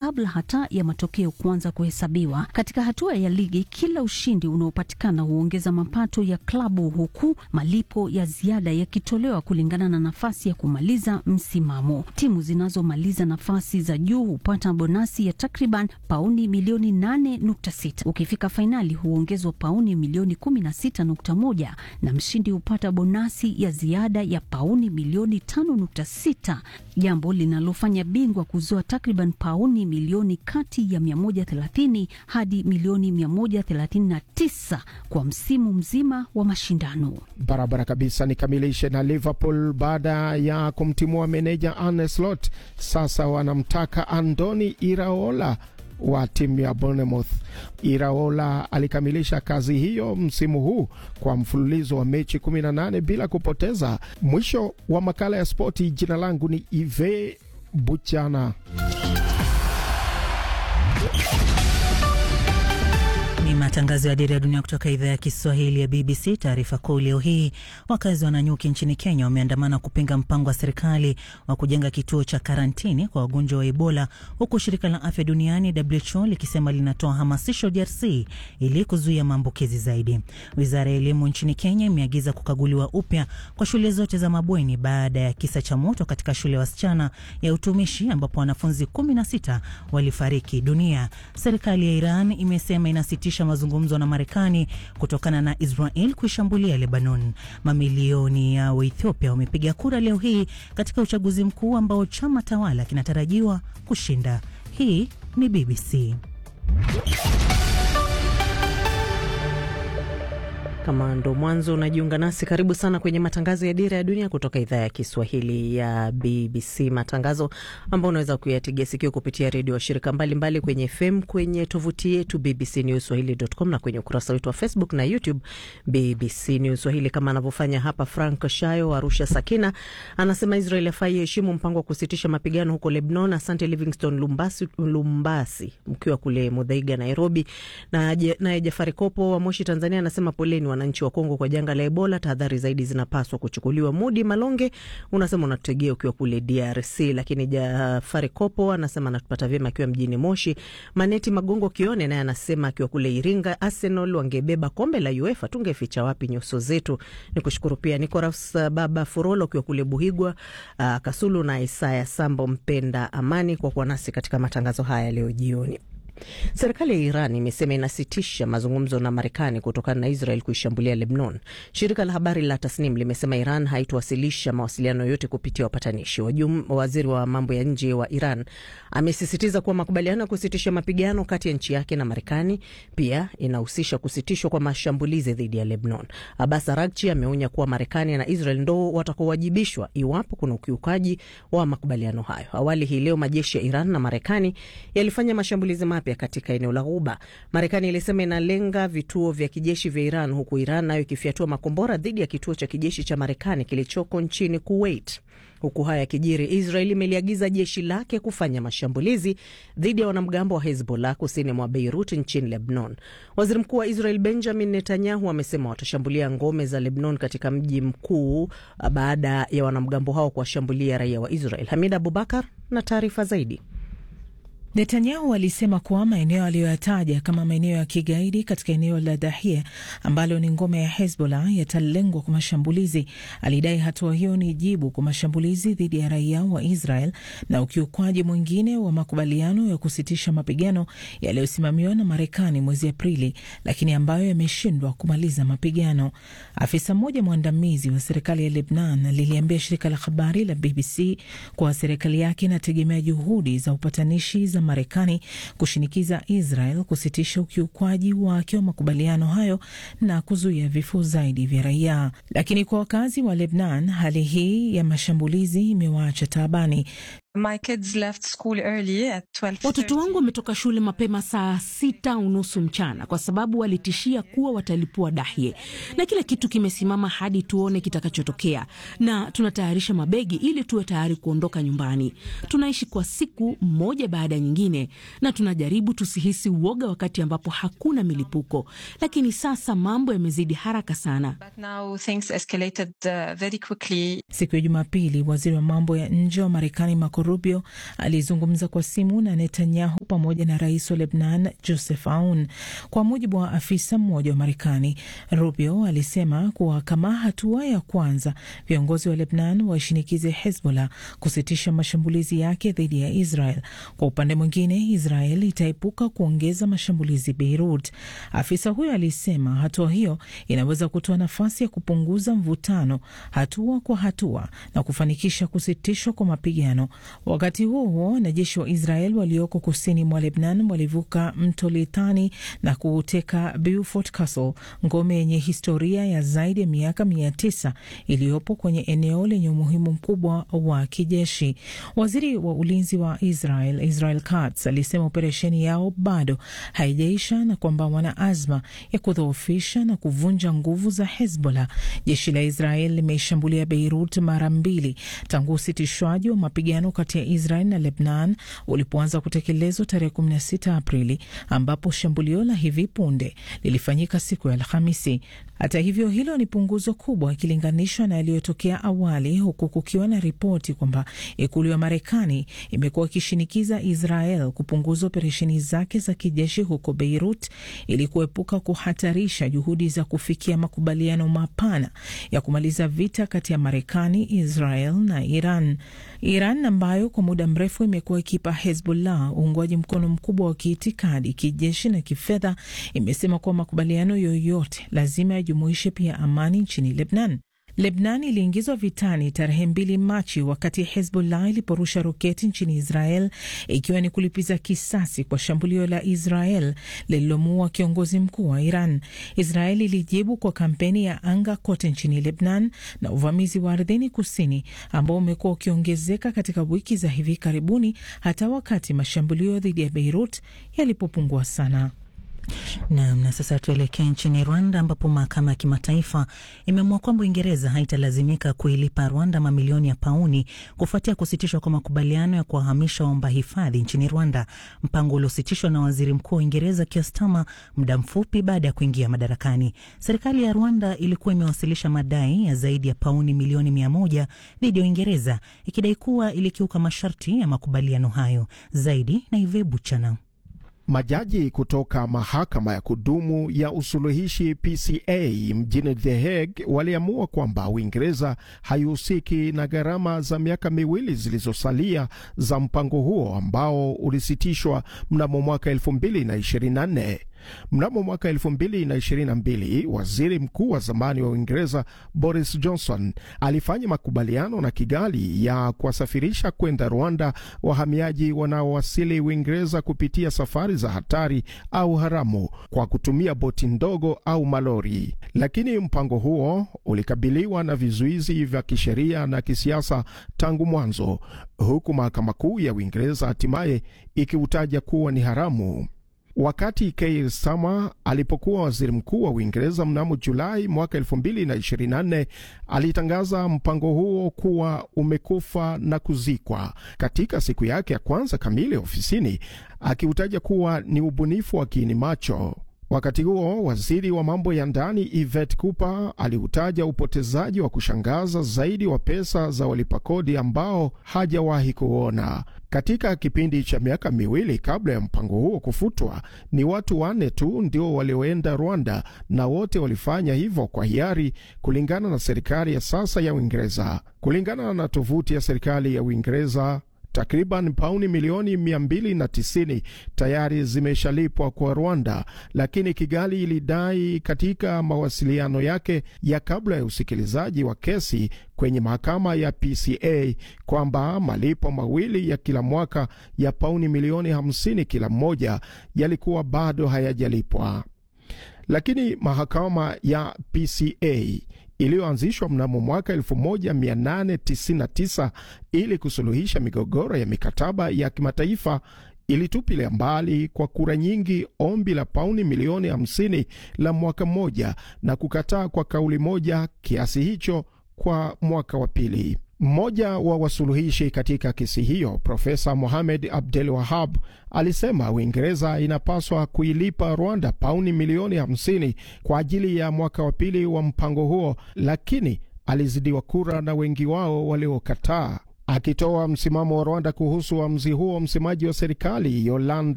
kabla hata ya matokeo kuanza kuhesabiwa. Katika hatua ya ligi, kila ushindi unaopatikana huongeza mapato ya klabu, huku malipo ya ziada yakitolewa kulingana na nafasi ya kumaliza msimamo. Timu zinazomaliza nafasi za juu hupata bonasi ya takriban pauni milioni 8.6. Ukifika fainali huongezwa pauni milioni 16.1 na mshindi hupata bonasi ya ziada ya pauni milioni 5.6, jambo linalofanya bingwa kuzoa takriban pauni milioni kati ya 130 hadi milioni 139 kwa msimu mzima wa mashindano. Barabara kabisa. Nikamilishe na Liverpool baada ya kumtimua meneja Arne Slot, sasa wanamtaka Andoni Iraola wa timu ya Bournemouth. Iraola alikamilisha kazi hiyo msimu huu kwa mfululizo wa mechi 18 bila kupoteza. Mwisho wa makala ya spoti. Jina langu ni Ive Buchana. Ni matangazo ya Dira ya Dunia kutoka idhaa ya Kiswahili ya BBC. Taarifa kuu leo hii, wakazi wa Nanyuki nchini Kenya wameandamana kupinga mpango wa serikali wa kujenga kituo cha karantini kwa wagonjwa wa Ebola, huku shirika la afya duniani WHO likisema linatoa hamasisho DRC ili kuzuia maambukizi zaidi. Wizara ya elimu nchini Kenya imeagiza kukaguliwa upya kwa shule zote za mabweni baada ya kisa cha moto katika shule ya wasichana ya utumishi ambapo wanafunzi 16 walifariki dunia. Serikali ya Iran imesema inasitisha mazungumzo na Marekani kutokana na Israel kuishambulia Lebanon. Mamilioni ya Waethiopia wamepiga kura leo hii katika uchaguzi mkuu ambao chama tawala kinatarajiwa kushinda. Hii ni BBC. Kama ndo mwanzo unajiunga nasi, karibu sana kwenye matangazo ya Dira ya Dunia kutoka idhaa ya Kiswahili ya BBC, matangazo ambayo unaweza kuyategea sikio kupitia redio washirika mbalimbali kwenye FM, kwenye tovuti yetu BBC News Swahili.com na kwenye ukurasa wetu wa Facebook na YouTube BBC News Swahili, kama anavyofanya hapa Frank Shayo Arusha. Sakina anasema Israel afai heshimu mpango wa kusitisha mapigano huko Lebanon. Asante Livingston Lumbasi, Lumbasi mkiwa kule Mudhaiga, Nairobi. Naye na Jafari Kopo wa Moshi, Tanzania anasema poleni wananchi wa Kongo kwa janga la Ebola, tahadhari zaidi zinapaswa kuchukuliwa. Mudi Malonge unasema unatutegea ukiwa kule DRC, lakini Jafari Kopo anasema anatupata vyema akiwa mjini Moshi. Maneti Magongo Kione naye anasema akiwa kule Iringa, Arsenal wangebeba kombe la UEFA tungeficha wapi nyuso zetu. Ni kushukuru pia Nicolas Baba Furolo ukiwa kule Buhigwa, uh, Kasulu na Isaya Sambo mpenda amani kwa kuwa nasi katika matangazo haya leo jioni. Serikali ya Iran imesema inasitisha mazungumzo na Marekani kutokana na Israel kuishambulia Lebanon. Shirika la habari la Tasnim limesema Iran haitowasilisha mawasiliano yote kupitia wapatanishi. Waziri wa mambo ya nje wa Iran amesisitiza kuwa makubaliano ya kusitisha mapigano kati ya nchi yake na Marekani pia inahusisha kusitishwa kwa mashambulizi dhidi ya Lebanon. Abbas Araghchi ameonya kuwa Marekani na Israel ndo watakaowajibishwa iwapo kuna ukiukaji wa makubaliano hayo. Awali hii leo majeshi ya Iran na Marekani yalifanya mashambulizi mapya katika eneo la Ghuba. Marekani ilisema inalenga vituo vya kijeshi vya Iran, huku Iran nayo ikifyatua makombora dhidi ya kituo cha kijeshi cha Marekani kilichoko nchini Kuwait. Huku haya yakijiri, Israel imeliagiza jeshi lake kufanya mashambulizi dhidi ya wanamgambo wa Hezbollah kusini mwa Beirut nchini Lebanon. Waziri mkuu wa Israel Benjamin Netanyahu amesema watashambulia ngome za Lebanon katika mji mkuu baada ya wanamgambo hao kuwashambulia raia wa Israel. Hamid Abubakar na taarifa zaidi. Netanyahu alisema kuwa maeneo aliyoyataja kama maeneo ya kigaidi katika eneo la Dahia ambalo ni ngome ya Hezbollah yatalengwa kwa mashambulizi. Alidai hatua hiyo ni jibu kwa mashambulizi dhidi ya raia wa Israel na ukiukwaji mwingine wa makubaliano ya kusitisha mapigano yaliyosimamiwa na Marekani mwezi Aprili, lakini ambayo yameshindwa kumaliza mapigano. Afisa mmoja mwandamizi wa serikali ya Lebnan liliambia shirika la habari la BBC kuwa serikali yake inategemea juhudi za upatanishi za Marekani kushinikiza Israel kusitisha ukiukwaji wake wa makubaliano hayo na kuzuia vifo zaidi vya raia. Lakini kwa wakazi wa Lebnan, hali hii ya mashambulizi imewaacha taabani. Watoto wangu wametoka shule mapema saa sita unusu mchana kwa sababu walitishia kuwa watalipua Dahye, na kila kitu kimesimama hadi tuone kitakachotokea, na tunatayarisha mabegi ili tuwe tayari kuondoka nyumbani. Tunaishi kwa siku moja baada ya nyingine, na tunajaribu tusihisi uoga wakati ambapo hakuna milipuko, lakini sasa mambo yamezidi haraka sana. Siku ya Jumapili, waziri wa mambo ya nje wa Marekani Marco Rubio alizungumza kwa simu na Netanyahu pamoja na rais wa Lebnan Joseph Aoun. Kwa mujibu wa afisa mmoja wa Marekani, Rubio alisema kuwa kama hatua ya kwanza, viongozi wa Lebnan waishinikize Hezbollah kusitisha mashambulizi yake dhidi ya Israel. Kwa upande mwingine, Israel itaepuka kuongeza mashambulizi Beirut. Afisa huyo alisema hatua hiyo inaweza kutoa nafasi ya kupunguza mvutano hatua kwa hatua na kufanikisha kusitishwa kwa mapigano. Wakati huo huo, wanajeshi wa Israel walioko kusini mwa Lebnan walivuka mto Litani na kuuteka Beaufort Castle, ngome yenye historia ya zaidi ya miaka mia tisa iliyopo kwenye eneo lenye umuhimu mkubwa wa kijeshi. Waziri wa ulinzi wa Israel Israel Katz alisema operesheni yao bado haijaisha na kwamba wana azma ya kudhoofisha na kuvunja nguvu za Hezbollah. Jeshi la Israel limeishambulia Beirut mara mbili tangu usitishwaji wa mapigano kati ya Israel na Lebnan ulipoanza kutekelezwa tarehe 16 Aprili, ambapo shambulio la hivi punde lilifanyika siku ya Alhamisi. Hata hivyo, hilo ni punguzo kubwa ikilinganishwa na yaliyotokea awali, huku kukiwa na ripoti kwamba ikulu ya Marekani imekuwa ikishinikiza Israel kupunguza operesheni zake za kijeshi huko Beirut ili kuepuka kuhatarisha juhudi za kufikia makubaliano mapana ya kumaliza vita kati ya Marekani, Israel na Iran. Iran ambayo kwa muda mrefu imekuwa ikipa Hezbollah uungwaji mkono mkubwa wa kiitikadi, kijeshi na kifedha, imesema kuwa makubaliano yoyote lazima yajumuishe pia amani nchini Lebnan. Lebnan iliingizwa vitani tarehe mbili Machi wakati Hezbollah iliporusha roketi nchini Israel ikiwa ni kulipiza kisasi kwa shambulio la Israel lililomuua kiongozi mkuu wa Iran. Israel ilijibu kwa kampeni ya anga kote nchini Lebnan na uvamizi wa ardhini kusini ambao umekuwa ukiongezeka katika wiki za hivi karibuni, hata wakati mashambulio dhidi ya Beirut yalipopungua sana. Naam, na sasa tuelekee nchini Rwanda ambapo mahakama ya kimataifa imeamua kwamba Uingereza haitalazimika kuilipa Rwanda mamilioni ya pauni kufuatia kusitishwa kwa makubaliano ya kuwahamisha waomba hifadhi nchini Rwanda, mpango uliositishwa na waziri mkuu wa Uingereza Keir Starmer muda mfupi baada ya kuingia madarakani. Serikali ya Rwanda ilikuwa imewasilisha madai ya zaidi ya pauni milioni mia moja dhidi ya Uingereza ikidai kuwa ilikiuka masharti ya makubaliano hayo. Zaidi na Ivebu Chana. Majaji kutoka mahakama ya kudumu ya usuluhishi PCA mjini The Hague waliamua kwamba Uingereza haihusiki na gharama za miaka miwili zilizosalia za mpango huo ambao ulisitishwa mnamo mwaka 2024. Mnamo mwaka 2022 waziri mkuu wa zamani wa Uingereza Boris Johnson alifanya makubaliano na Kigali ya kuwasafirisha kwenda Rwanda wahamiaji wanaowasili Uingereza kupitia safari za hatari au haramu kwa kutumia boti ndogo au malori. Lakini mpango huo ulikabiliwa na vizuizi vya kisheria na kisiasa tangu mwanzo, huku mahakama kuu ya Uingereza hatimaye ikiutaja kuwa ni haramu. Wakati Keir Starmer alipokuwa waziri mkuu wa Uingereza mnamo Julai mwaka 2024 alitangaza mpango huo kuwa umekufa na kuzikwa katika siku yake ya kwanza kamili ofisini, akiutaja kuwa ni ubunifu wa kiini macho. Wakati huo waziri wa mambo ya ndani Yvette Cooper aliutaja upotezaji wa kushangaza zaidi wa pesa za walipa kodi ambao hajawahi kuona. Katika kipindi cha miaka miwili kabla ya mpango huo kufutwa, ni watu wanne tu ndio walioenda Rwanda na wote walifanya hivyo kwa hiari, kulingana na serikali ya sasa ya Uingereza. Kulingana na tovuti ya serikali ya Uingereza, takriban pauni milioni 290 tayari zimeshalipwa kwa Rwanda, lakini Kigali ilidai katika mawasiliano yake ya kabla ya usikilizaji wa kesi kwenye mahakama ya PCA kwamba malipo mawili ya kila mwaka ya pauni milioni 50 kila mmoja yalikuwa bado hayajalipwa. Lakini mahakama ya PCA iliyoanzishwa mnamo mwaka 1899 ili kusuluhisha migogoro ya mikataba ya kimataifa ilitupilia mbali kwa kura nyingi ombi la pauni milioni 50 la mwaka mmoja na kukataa kwa kauli moja kiasi hicho kwa mwaka wa pili. Mmoja wa wasuluhishi katika kesi hiyo, Profesa Mohamed Abdel Wahab, alisema Uingereza inapaswa kuilipa Rwanda pauni milioni 50 kwa ajili ya mwaka wa pili wa mpango huo, lakini alizidiwa kura na wengi wao waliokataa. Akitoa msimamo wa Rwanda kuhusu uamuzi huo, msemaji wa serikali Yolanda